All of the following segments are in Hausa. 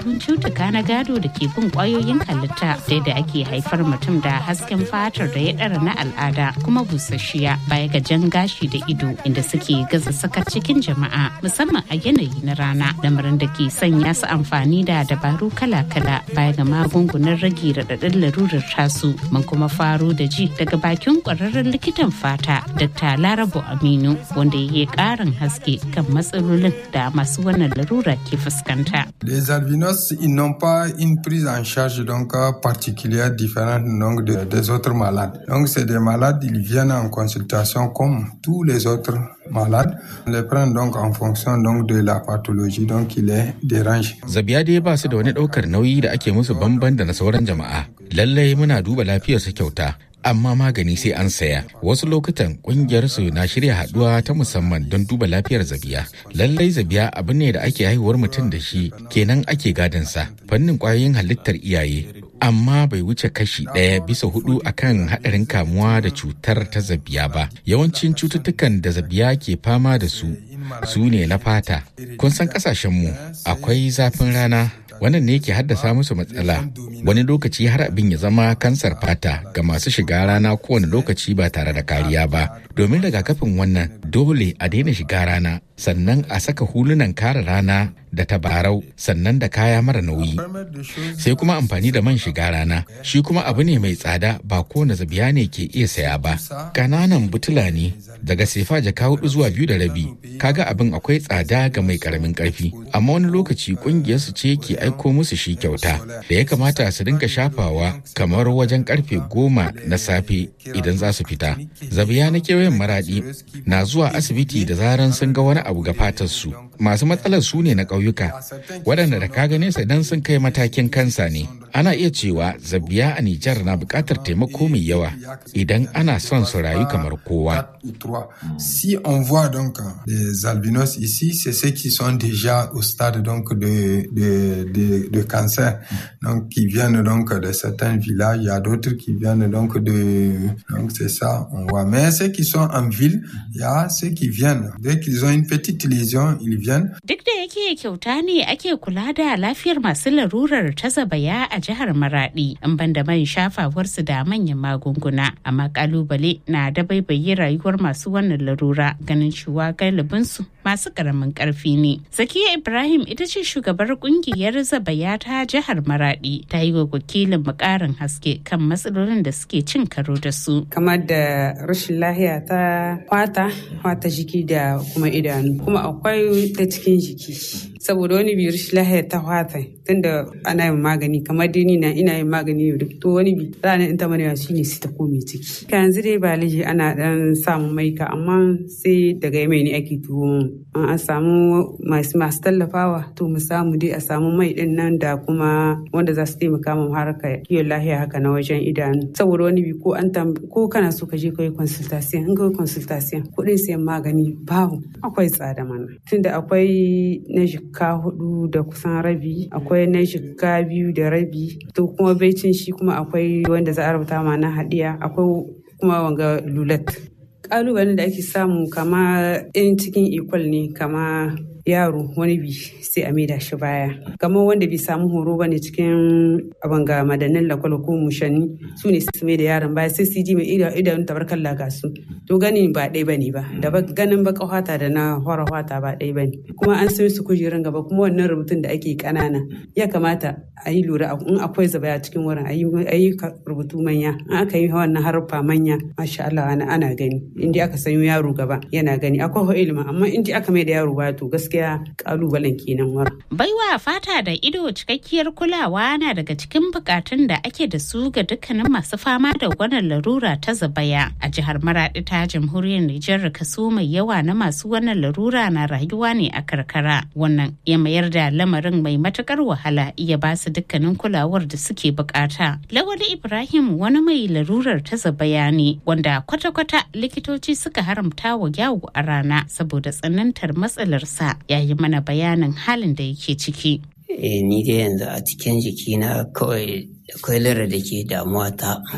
alamun cutuka na gado da ke bin kwayoyin halitta da yadda ake haifar mutum da hasken fatar da ya ɗara na al'ada kuma busasshiya baya ga jan gashi da ido inda suke gaza sakar cikin jama'a musamman a yanayi na rana lamarin da ke sanya su amfani da dabaru kala-kala baya ga magungunan rage raɗaɗin larurar tasu mun kuma faro da ji daga bakin ƙwararren likitan fata dr larabo aminu wanda ya yi ƙarin haske kan matsalolin da masu wannan larura ke fuskanta. Les albinos, ils n'ont pas une prise en charge donc particulière différente donc de, des autres malades. Donc c'est des malades, ils viennent en consultation comme tous les autres malades. On les prend donc en fonction donc de la pathologie donc qui les dérange. Zabiya dai ba su da wani ɗaukar nauyi da ake musu bamban da na sauran jama'a. Lallai muna duba lafiyarsu kyauta. amma magani sai an saya wasu lokutan kungiyar su na shirya haduwa ta musamman don duba lafiyar zabiya lallai zabiya abu ne da ake haihuwar mutum da shi kenan ake sa fannin kwayoyin halittar iyaye amma bai wuce kashi ɗaya bisa hudu akan haɗarin kamuwa da cutar ta zabiya ba yawancin cututtukan da zabiya ke fama da su su ne na fata kun san ƙasashenmu akwai zafin rana wannan ne ke haddasa musu matsala wani lokaci har abin ya zama kansar fata ga masu shiga rana kowane lokaci ba tare da kariya ba domin rigakafin wannan dole a daina shiga rana sannan a saka hulunan kare rana da tabarau sannan da kaya mara nauyi sai kuma amfani da man shiga rana shi kuma abu ne mai tsada ba kowane zabiya ne ke iya saya ba kananan butula ne daga sefa jaka hudu zuwa biyu da rabi kaga abin akwai tsada ga mai karamin karfi amma wani lokaci kungiyar su ce ke aiko musu shi kyauta da ya kamata su dinga shafawa kamar wajen karfe goma na safe idan za su fita zabiya na kewayen maradi na zuwa asibiti da zaran sun ga wani abu ga fatar su masu matsalar su ne na ƙauyuka waɗanda da ka gane sa idan sun kai matakin kansa ne ana iya cewa zabiya a Nijar na buƙatar taimako mai yawa idan ana son su rayu kamar kowa. Si on voit donc les albinos ici, c'est ceux qui sont déjà au stade donc de, de, de, de cancer, donc qui viennent donc de certains villages, il y a d'autres qui viennent donc de, donc c'est ça, on voit. Mais ceux qui sont en ville, il y a ceux qui viennent. Dès qu'ils ont une petite lésion, ils viennent. Duk da yake kyauta ne ake kula da lafiyar masu larurar ta zabaya a jihar Maradi in banda man shafawarsu da manyan magunguna amma kalubale na da baibaye rayuwar masu wannan larura ganin cewa galibinsu masu karamin karfi ne. Zakiya Ibrahim ita ce shugabar kungiyar zabaya ta jihar Maradi ta yi wa wakilin mukarin haske kan matsalolin da suke cin karo da su. Kamar da rashin lahiya ta fata, fata jiki da kuma idanu. Kuma akwai ta cikin jiki. saboda wani bi rashin lahiya ta fata tunda ana yin magani kamar dai ni na ina yin magani yau duk to wani bi ranar in ta mana shine sai ta kome ciki ka yanzu dai ba liji ana dan samu maika amma sai daga yamai ne ake tuwo an samu masu masu tallafawa to mu samu dai a samu mai din nan da kuma wanda za su taimaka mu harkar kiwon lahiya haka na wajen idanu saboda wani bi ko an ko kana so ka je kai consultation in kai consultation kuɗin sayan magani babu akwai tsada mana tunda akwai na jikka hudu da kusan rabi akwai na jikka biyu da rabi to kuma baicin shi kuma akwai wanda za a rubuta ma na hadiya akwai kuma wanga lulat kalubalen da ake samu kama in cikin ikwal ne kama yaro wani bi sai a maida shi baya kamar wanda bai samu horo ba ne cikin abin ga madannin lakwal ko mushanni su ne su maida yaron baya sai su ji mai idanun tabarkan laga su to ganin ba ɗaya ba ne ba da ganin baka hwata da na hora hwata ba ɗaya ba ne kuma an sai su kujerun gaba kuma wannan rubutun da ake kanana ya kamata a yi lura in akwai zabaya cikin wurin a yi rubutu manya in aka yi wannan haruffa manya masha Allah ana gani in aka sanyo yaro gaba yana gani akwai ilimi amma in aka mai da yaro baya to gaskiya gaskiya kalubalen kenan wara. Baiwa fata da ido cikakkiyar kulawa na daga cikin bukatun da ake da su ga dukkanin masu fama da wannan larura ta zabaya. A jihar Maradi ta jamhuriyar Nijar kaso mai yawa na masu wannan larura na rayuwa ne a karkara. Wannan ya mayar da lamarin mai matukar wahala iya ba su dukkanin kulawar da suke bukata. Lawali Ibrahim wani mai larurar ta zabaya ne wanda kwata-kwata likitoci suka haramta wa yawo a rana saboda tsanantar matsalarsa ya yi mana bayanin halin da yake ciki. E, ni dai yanzu a cikin jikina kawai akwai lara da ke damuwa ta ta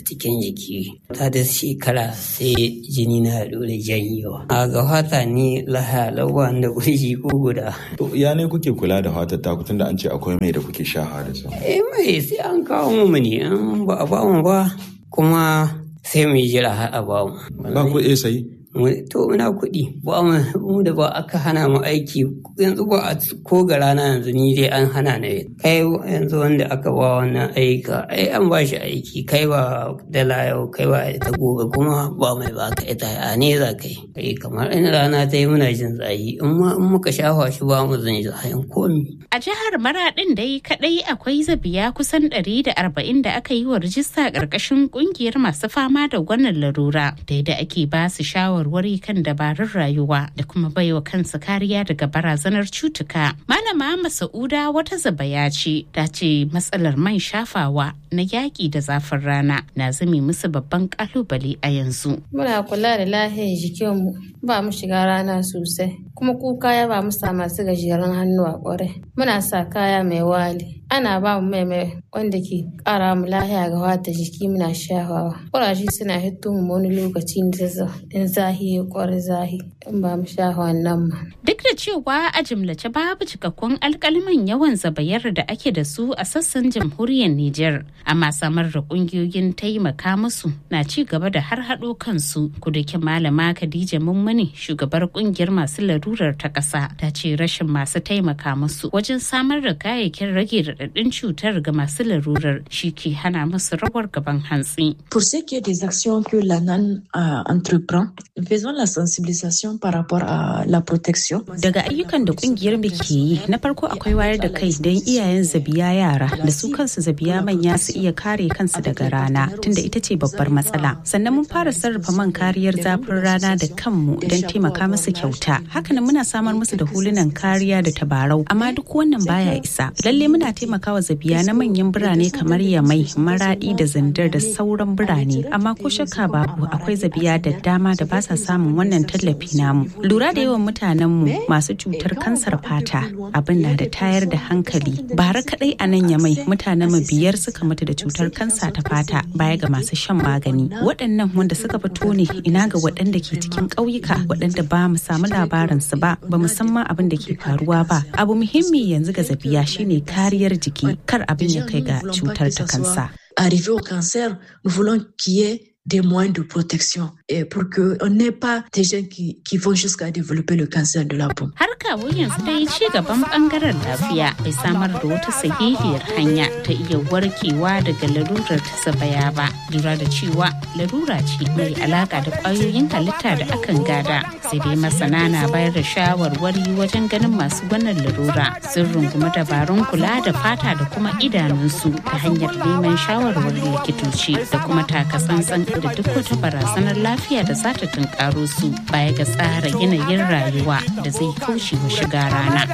cikin jiki ta da shekara sai jini na dole janyewa a ga fata ni laha lawan da kurji ko guda To ya ne kuke kula da fatar taku tunda an ce akwai mai da kuke shaha da su. eh mai sai an kawo mu ne an ba a ba mu ba kuma sai mu jira har a ba mu Ba ku iya sayi? Mu- to muna kuɗi ba mu mu da ba aka hana mu aiki yanzu ba a ko ga rana yanzu ni dai an hana ni kai yanzu wanda aka ba wannan aika ai an ba shi aiki kai ba dala yau kai ba ta gobe kuma ba mai ba ka ita a ne za kai kai kamar in rana ta yi muna jin zahi in ma in muka shafa shi ba mu zan zahin komi A jihar Maraɗin dai kaɗai akwai zabiya kusan 140 da aka yi wa rijista ƙarƙashin ƙungiyar masu fama da wannan larura da yadda ake ba su shawarwari kan dabarun rayuwa da kuma baiwa kansu kariya daga barazanar cutuka. Malama Masa'uda wata zabaya ce ta ce matsalar man shafawa na yaƙi da zafin rana na zame musu babban ƙalubale a yanzu. Muna kula da lahiyar jikinmu ba mu shiga rana sosai kuma kuka ya ba mu sa masu gajeren hannu a kwarai. Muna sa kaya mai wali. Ana ba mu mai mai wanda ke ƙara mu lahiya ga wata jiki muna shafawa. Ƙurashi suna hito mu wani lokaci in zahi ya ƙwarai zahi in ba mu shafa wannan ma. Duk da cewa a jimlace babu cikakkun alkaliman yawan zabayar da ake da su a sassan jamhuriyar Nijar, amma samar da kungiyoyin taimaka musu na ci gaba da har haɗo kansu. Kudukin malama Khadija Mummuni shugabar kungiyar masu larurar ta ƙasa ta ce rashin masu taimaka musu wajen samar da kayayyakin rage raɗaɗin cutar ga masu larurar shi ke hana musu rawar gaban hantsi. Pour ce qui est des actions que l'ANAN euh, entreprend, faisons la sensibilisation par rapport à la protection. Daga ayyukan da kungiyar mu ke yi, na farko akwai wayar da kai don iyayen zabiya yara da su kansu zabiya manya su iya kare kansu daga rana, tunda ita ce babbar matsala. Sannan mun fara sarrafa man kariyar zafin rana da kanmu don taimaka musu kyauta. Hakanan muna samar musu da hulunan kariya da tabarau, amma duk wannan baya isa. Lalle muna taimakawa zabiya na manyan birane kamar Yamai, Maradi da Zandar da sauran birane, amma ko shakka babu akwai zabiya da dama da ba sa samun wannan tallafi namu. Lura da yawan mutanenmu masu cutar kansar fata abin na da tayar da hankali. Bara kadai a nan Yamai mutanenmu biyar suka mutu da cutar kansa ta fata baya ga masu shan magani. Waɗannan wanda suka fito ne ina ga waɗanda ke cikin ƙauyuka waɗanda ba mu samu labarinsu ba ba mu san ma abin da ke faruwa ba. Abu muhimmi yanzu ga zabiya shine kariyar jiki kar abin ya kai ga cutar ta kansa. Arrivé au cancer, nous voulons qu'il y ait des moyens de protection et pour qu'on n'ait pas des gens qui, qui vont jusqu'à développer le cancer de la peau. Har kawo yanzu dai ci gaban bangaren lafiya bai samar da wata sahihiyar hanya ta iya warkewa daga larurar ta sabaya ba. Lura da cewa larura ce mai alaka da kwayoyin halitta da akan gada. Sai dai masana na bayar da shawarwari wajen ganin masu wannan larura sun rungumi dabarun kula da fata da kuma idanunsu ta hanyar neman shawarwarin likitoci da kuma takatsantsan da duk wata barazanar lafiya da za ta tunkaro su baya ga tsara yanayin rayuwa da zai kauce wa shiga rana.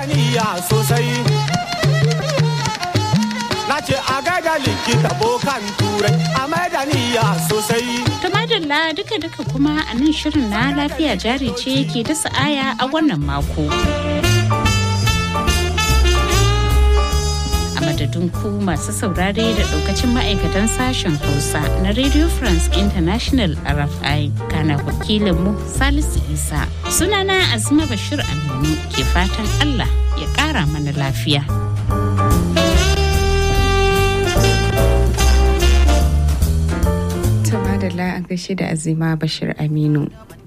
Na ce a gaida likita bokan turai a maidaniya sosai. Tumadalla duka-duka kuma a nan shirin na lafiya jari ce ke dasa aya a wannan mako. a madadin ku masu saurare da daukacin ma'aikatan sashen hausa na radio france international rfi kana wakilinmu salisu isa sunana azuma bashir aminu ke fatan allah ya kara mana lafiya Tama da an gaishe da azima bashir aminu